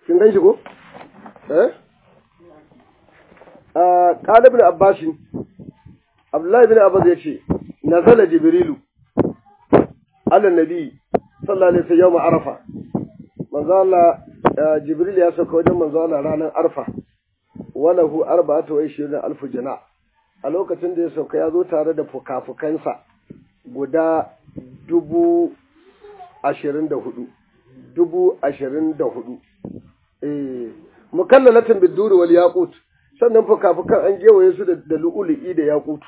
kin gan shi ko eh qala ibn abbas abdullahi ibn abbas yace nazala jibrilu ala nabi sallallahu alaihi wasallam arafa manzo Allah jibril ya sauka wajen manzo Allah ranar arfa walahu arba'atu wa ishirin alfu jana a lokacin da ya sauka ya zo tare da fukafukansa guda dubu ashirin da hudu dubu ashirin da hudu eh mukallalatin biduri wal yaqut sannan fukafukan an gewaye su da lu'ulu'i da yaqut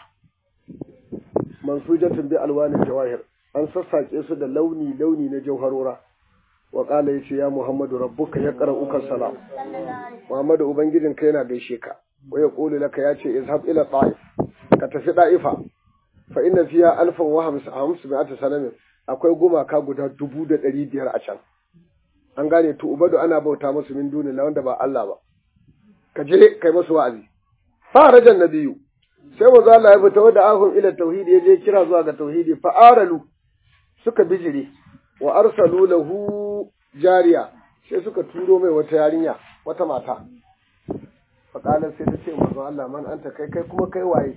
mansujatin bi alwanin jawahir an sassake su da launi launi na jauharora wa qala yace ya muhammadu rabbuka ya qara'uka salam muhammadu ubangijinka yana gaishe ka wa yaqulu laka yace izhab ila ta'if ka tafi da'ifa fa inna fiha alfan wa hamsa sanamin akwai gumaka guda dubu da ɗari biyar a can an gane to ubadu ana bauta musu min duni la wanda ba Allah ba ka je kai musu wa'azi farajan nabiyu sai manzo Allah ya fita da ahum ila tauhidi ya je kira zuwa ga tauhidi fa aralu suka bijire wa arsalu lahu jariya sai suka turo mai wata yarinya wata mata fa sai ta ce manzo Allah man anta kai kai kuma kai waye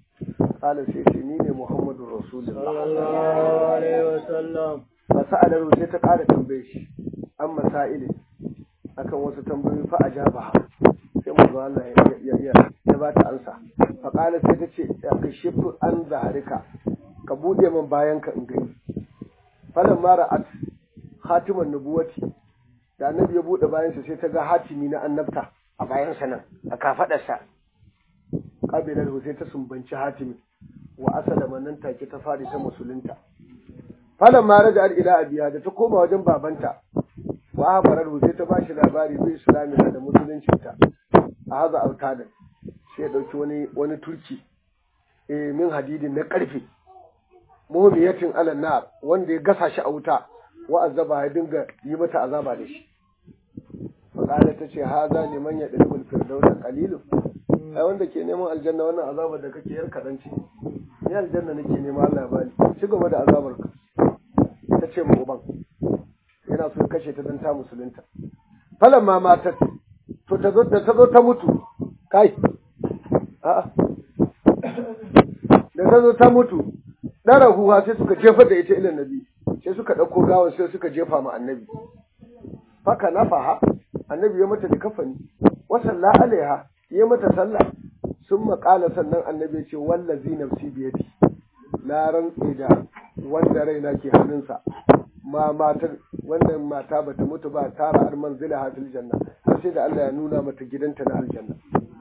قال سيتي نيني محمد رسول الله صلى الله عليه وسلم فسأله sai ta ƙara tambaye shi an masa'ili akan wasu tambayoyi fa ajabaha sai manzo Allah ya ya ya ba ta ansa fa qala sai ta ce ya kashifu an zaharika ka bude min bayan ka in gani falan mara at khatiman nubuwati da annabi ya bude bayan sa sai ta ga hatimi na annabta a bayan sa nan a kafadarsa kabilar sai ta sumbanci hatimi wa asalama nan take ta fadi ta musulunta falan ma raja'at ila abiya da ta koma wajen babanta wa habarar sai ta bashi labari bi islami da musuluncinta a haza autadan sai ya dauki wani wani turki eh min hadidin na karfe muhmiyatin ala nar wanda ya gasa shi a wuta wa azaba ya dinga yi mata azaba da shi faqala ta ce haza liman ya dalil firdausa qalilun ai wanda ke neman aljanna wannan azabar da kake yar kadan ce ni aljanna nake nema Allah ya bani ci gaba da azabar ka ta ce mu uban yana so kashe ta dan ta musulunta falan ma matar to ta zo da ta zo ta mutu kai a'a da ta zo ta mutu dara huwa sai suka jefa da ita ilan nabi sai suka dauko gawan sai suka jefa ma annabi faka nafaha annabi ya mata da kafani wa salla alaiha ya mata sallah sun maƙala sannan annabi ce wallazi nafsi biyadi na rantse da wanda raina ke hannunsa ma matar wannan mata bata mutu ba tara ar manzila hafil janna har sai da Allah ya nuna mata gidanta na aljanna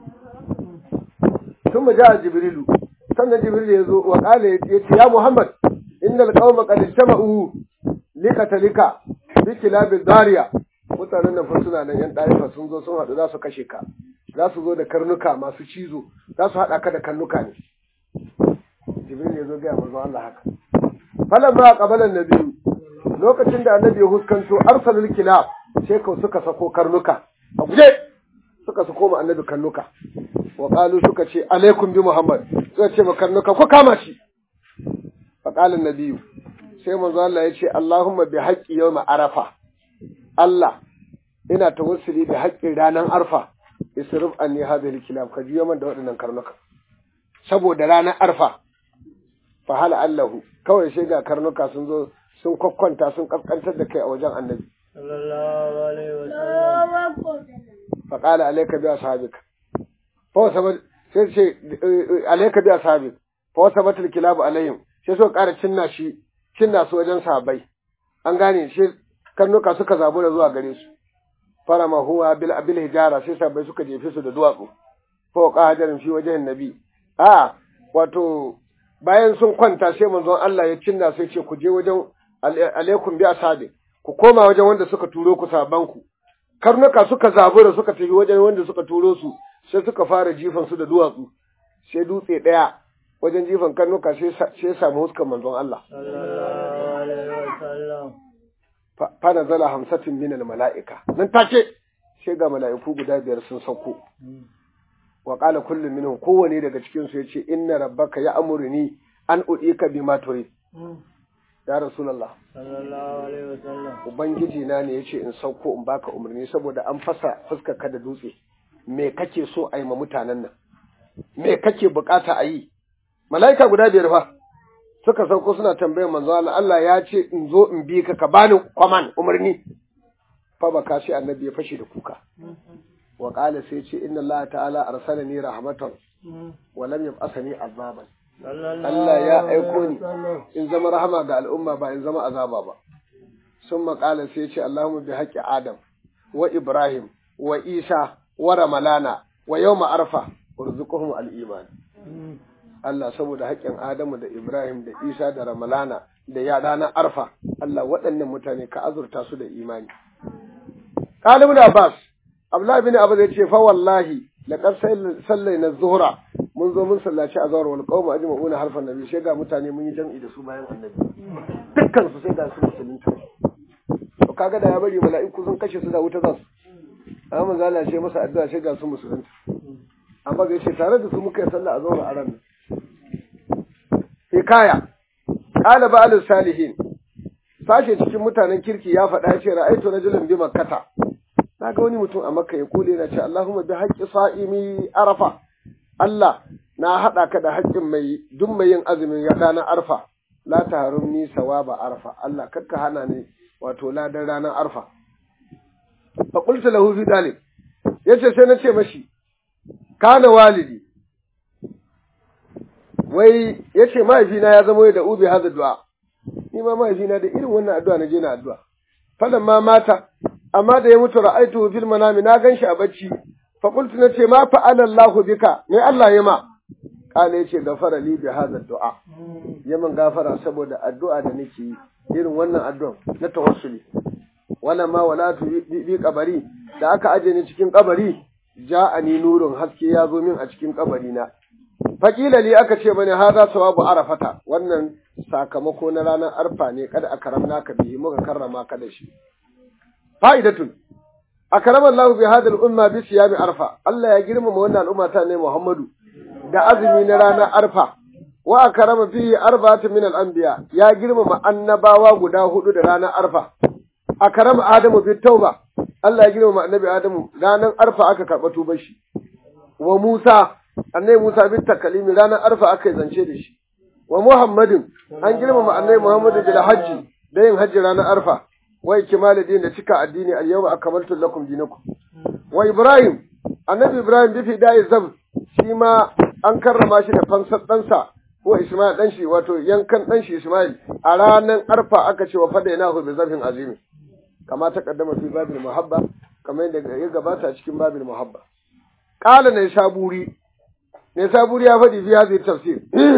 ثم جاء جبريل sannan jibril ya zo wa kala ya ce ya muhammad innal qauma qad ijtama'u likatalika bi kilabil dariya mutanen nan fa suna nan yan daifa sun zo sun haɗu za su kashe ka za su zo da karnuka masu cizo za su haɗa ka da karnuka ne jibril ya zo gaya manzo Allah haka falan ba qabalan nabiyu lokacin da annabi ya huskanto arsalul kilab sai kau suka sako karnuka a guje suka sako mu annabi karnuka wa qalu suka ce alaikum bi muhammad suka ce ma karnuka ko kama shi fa qala nabiyu sai manzo Allah ya ce Allahumma bi haqqi yawm arafa Allah ina tawassuli da haƙƙin ranar arfa isrif anni hadhihi kilab ka juyo man da waɗannan karnuka saboda ranar arfa fa hal allahu kawai sai ga karnuka sun zo sun kokkonta sun kaskantar da kai a wajen annabi sallallahu alaihi wasallam fa qala alayka bi ashabika fa sabat sai ce alayka bi ashabik fa sabat al kilab alayhim sai so ƙara cinna shi cinna su wajen sahabbai an gane shi karnuka suka zabura zuwa gare su farama huwa bil abil hijara sai sabai suka jefe su da duwatsu fawqa hajarin fi wajhin nabi a wato bayan sun kwanta sai manzon Allah ya cinna sai ce ku je wajen alaikum bi asabi ku koma wajen wanda suka turo ku saban ku karnuka suka zabura suka tafi wajen wanda suka turo su sai suka fara jifan su da duwatsu sai dutse daya wajen jifan karnuka sai sai ya samu huskan manzon Allah sallallahu alaihi wasallam fa nazala hamsatin min al mala'ika nan take sai ga mala'iku guda biyar sun sauko wa qala kullu minhum kowane daga cikin su yace inna rabbaka ya'muruni an udika bima turid ya rasulullah sallallahu alaihi wasallam ubangiji na ne yace in sauko in baka umarni saboda an fasa fuskar ka da dutse me kake so a yi ma mutanen nan me kake bukata a yi mala'ika guda biyar fa suka sauko suna tambayar manzo Allah Allah ya ce in zo in bi ka ka bani kwaman umarni fa baka sai annabi ya fashe da kuka wa qala sai ce inna Allah ta'ala arsalani rahmatan wa lam yab'athani azaban Allah ya aiko ni in zama rahama ga al'umma ba in zama azaba ba sun maƙala sai ce Allahumma bi haƙƙi Adam wa Ibrahim wa Isa wa Ramalana wa yawma arfa urzuquhum al-iman Allah saboda haƙƙin Adamu da Ibrahim da Isa da Ramalana da ya ranar arfa Allah waɗannan mutane ka azurta su da imani Qali ibn Abbas Abdullah ibn Abbas ya ce fa wallahi laqad sallaina zuhra mun zo mun sallaci azhar wal qawmu ajma'una harfan nabi sai ga mutane mun yi jam'i da su bayan annabi dukkan su sai ga su musulunta to kaga da ya bari mala'iku sun kashe su da wuta za su amma manzo Allah ce masa addu'a sai ga su musulunta amma ga ce tare da su muka yi sallah azhar a ran hikaya qala ba'al salihin sashe cikin mutanen kirki ya faɗa ya ce ra'aitu rajulan bi makkata na ga wani mutum a makka ya kule na ce Allahumma bi haqqi sa'imi arafa Allah na haɗa ka da haƙƙin mai duk mai yin azumin ya na arfa la ta harumni sawaba arfa Allah kakka hana ni wato ladan ranar arfa fa qultu lahu fi dalik yace sai na ce mashi kana walidi wai yace mahaifina ya zama da ubi hada du'a ni ma mahaifina da irin wannan addu'a na je na addu'a falan ma mata amma da ya mutu ra'aitu fil manami na ganshi a bacci fa qultu nace ma fa'ala Allahu bika me Allah ya ma kala yace gafara li bi hadha du'a yaman gafara saboda addu'a da nake yi irin wannan addu'a na tawassuli wala ma wala tu bi kabari da aka aje ni cikin kabari ja'ani nurun haske ya zo min a cikin kabari na Fakila li aka ce mani haza sawabu arafata wannan sakamako na ranar arfa ne kada a karamna ka bihi muka karrama ka da shi fa'idatun akrama Allah bi hadal umma bi siyami arfa Allah ya girmama wannan al'umma ta ne Muhammadu da azumi na ranar arfa wa akrama fihi arba'atu min al-anbiya ya girmama annabawa guda hudu da ranar arfa akrama Adamu bi tauba Allah ya girmama annabi Adamu ranar arfa aka karba tubar shi wa Musa annabi Musa bin takalimi ranar arfa aka yi zance da shi wa Muhammadin an girmama annabi Muhammadu bil hajji da yin hajji ranar arfa wa ikmal din da cika addini al yawma akmaltu lakum dinakum wa Ibrahim annabi Ibrahim bi fi da'i zab shi ma an karrama shi da fansar ɗansa ko Ismail dan shi wato yankan dan shi Ismail a ranar arfa aka ce wa fadainahu bi zabhin azimi kama ta kaddama fi babil muhabba kamar yadda ya gabata cikin babil muhabba qala ne saburi ne saburi ya faɗi fi hadhihi tafsir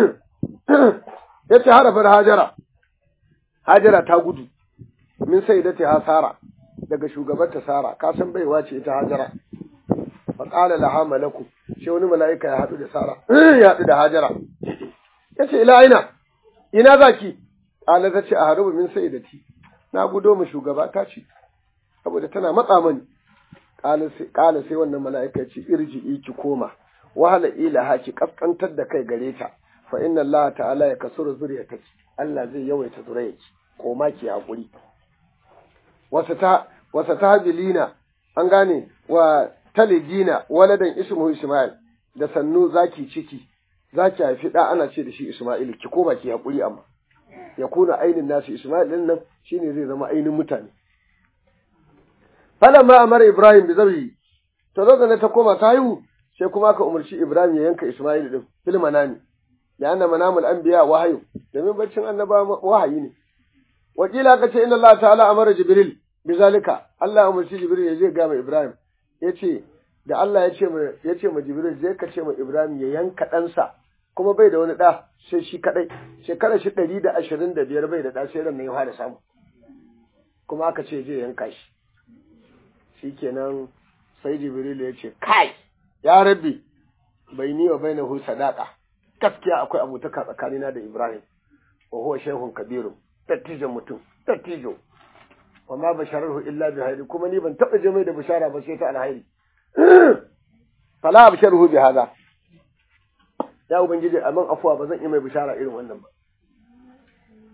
yace harafin hajara hajara ta gudu min sayyidati hasara daga shugabarta sara ka san baiwa ce ita hajara fa qala laha malaku sai wani mala'ika ya haɗu da sara ya haɗu da hajara yace ila aina ina zaki qala ta ce a harubu min sayyidati na gudo mu shugaba ta ce saboda tana matsa mani qala sai wannan mala'ika ya ce irji'i ki koma wahala ilaha ki kaskantar da kai gare ta fa inna Allah ta'ala ya kasuru zuriyataki Allah zai yawaita zuriyarki ko ma ki hakuri wasa ta wasa tahbilina an gane wa talidina waladan ismuhu Ismail da sannu zaki ciki zaki haifi da ana ce da shi Ismail ki koma ki hakuri amma ya kuna ainin nasu Ismail din nan shine zai zama ainin mutane falamma amara Ibrahim bi zabi to lokacin ta koma ta haihu sai kuma aka umarci Ibrahim ya yanka Ismail din fil manami da anna manamul anbiya wahayu domin baccin annaba wahayi ne wakila aka ce inna Allah ta'ala amara Jibril bizalika Allah ya umarci Jibril ya je ga mai Ibrahim yace da Allah ya ce ya ce ma Jibril je ka ce ma Ibrahim ya yanka ɗansa kuma bai da wani ɗa sai shi kadai shekara shi ɗari da ashirin da biyar bai da ɗa sai ran ya fara samu kuma aka ce je yanka shi shikenan sai Jibril ya ce kai ya rabbi bai ni wa bainahu sadaqa gaskiya akwai abutaka tsakanina da Ibrahim wa huwa shaykhun kabirun dattijan mutum dattijo wa ma bashararhu illa bi hayri kuma ni ban taba je mai da bishara ba sai ta alhairi fala absharuhu bi hada ya ubangiji aman afuwa ba zan yi mai bishara irin wannan ba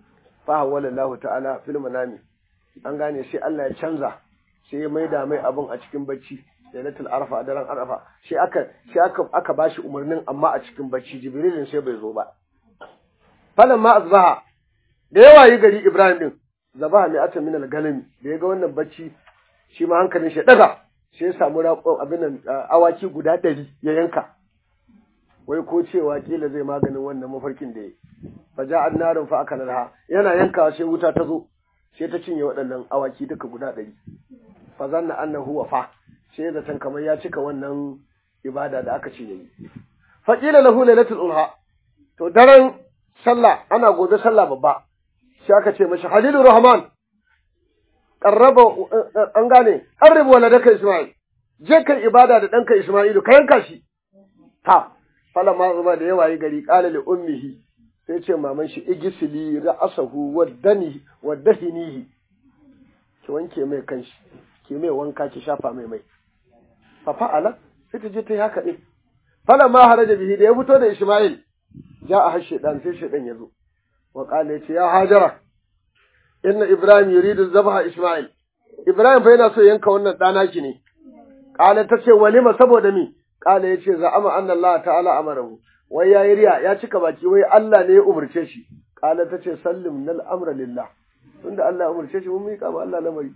fa hawala ta'ala fil manami an gane sai Allah ya canza sai ya maida mai abun a cikin bacci lailatul arfa a daren arfa sai aka sai aka aka bashi umarnin amma a cikin bacci jibrilin sai bai zo ba falan ma azbaha da yawa yi gari ibrahim din zabaha mai ata min al-galim da ya ga wannan bacci shi ma hankalin shi daga sai ya samu raƙon abin nan awaki guda ɗari ya yanka wai ko cewa kila zai maganin wannan mafarkin da ya fa ja'an narin fa aka narha yana yankawa sai wuta ta zo sai ta cinye waɗannan awaki duka guda ɗari fa zanna annahu wafa sai zaton kamar ya cika wannan ibada da aka ce yayi fa qila lahu lailatul ulha to daren sallah ana gobe sallah babba sai aka ce mashi halilur rahman qarraba an gane qarrib waladaka isma'il je kai ibada da danka isma'ilu ka yanka shi ta fala ma zuba da yawa yi gari qala li ummihi sai ce maman shi igisili ra'asahu waddani waddahinihi ki wanke mai kanshi ki mai wanka ki shafa mai mai fa fa'ala sai ta je ta yi haka din fala ma haraja bihi da ya fito da isma'il ja a har shedan sai shedan ya zo wa qala yace ya hajara inna ibrahim yuridu zabaha isma'il ibrahim fa yana so yanka wannan dana ki ne qala tace walima saboda mi qala yace za'ama anna allah ta'ala amarahu wai yayi riya ya cika baki wai allah ne ya umurce shi qala tace sallim nal amra lillah tunda allah ya umurce shi mun mika ba allah lamari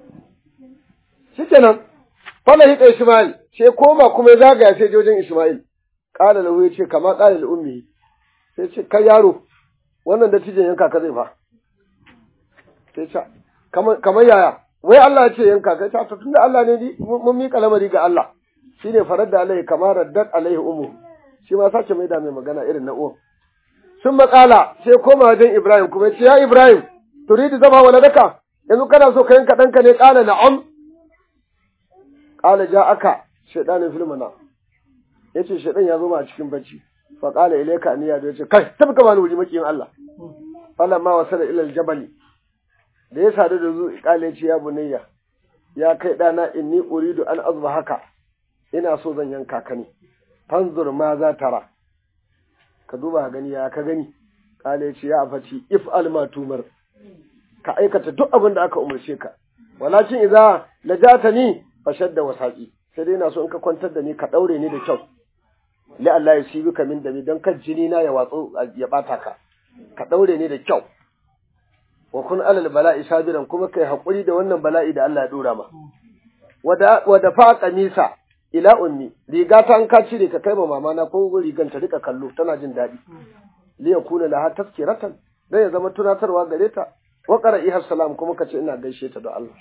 shikenan fala hika isma'il sai koma kuma ya zagaya sai jojin isma'il qala lahu yace kama qala li ummi sai ce kai yaro wannan dattijan yanka ka zai fa sai ce kamar yaya wai Allah ya ce yanka kai ta tunda Allah ne ni mun miƙa lamari ga Allah shine farar da alaihi kamar raddat alaihi umu shi ma sace mai da mai magana irin na uwan sun makala sai koma wajen Ibrahim kuma ya ce ya Ibrahim turidu zama waladaka yanzu kana so ka yanka ɗanka ne ƙala na'am ƙala ja aka shaidanin filmana ya ce shaidan ya zo ma a cikin bacci fa ƙala ilaika aniya da ya ce kai tafi ka bani wuri makiyin Allah falan ma wasa da ilal jabali da ya sadu da zu ƙala ya ce ya bunayya ya kai ɗana inni uridu an azba haka ina so zan yanka ka ne fanzur ma za tara ka duba gani ya ka gani ƙala ya ce ya afaci if alma tumar ka aikata duk abin da aka umarce ka walakin idza lajatani fashadda wasaqi sai dai ina so in ka kwantar da ni ka daure ni da kyau la Allah ya sibi ka min da dan kan jini na ya watsu ya bata ka ka daure ni da kyau wa kun alal bala'i sabiran kuma kai hakuri da wannan bala'i da Allah ya dora ma wada wada fa qamisa ila ummi riga ta an ka cire ka kai ma mama na ko rigan ta rika kallo tana jin daɗi li yakuna laha tazkiratan dan ya zama tunatarwa gare ta wa qara'iha salam kuma kace ina gaishe ta da Allah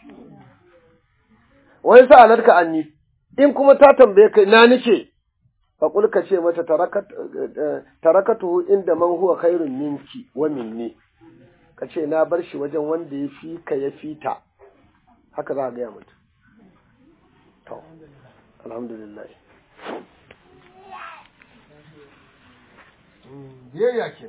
wai sa'alarka anni in kuma ta tambaye kai na nike fa kul ka ce mata tarakat tarakatuhu inda man huwa khairun minki wa minni ka ce na bar shi wajen wanda ya fi ka ya fi ta haka za ka gaya mata to alhamdulillah biyayya ke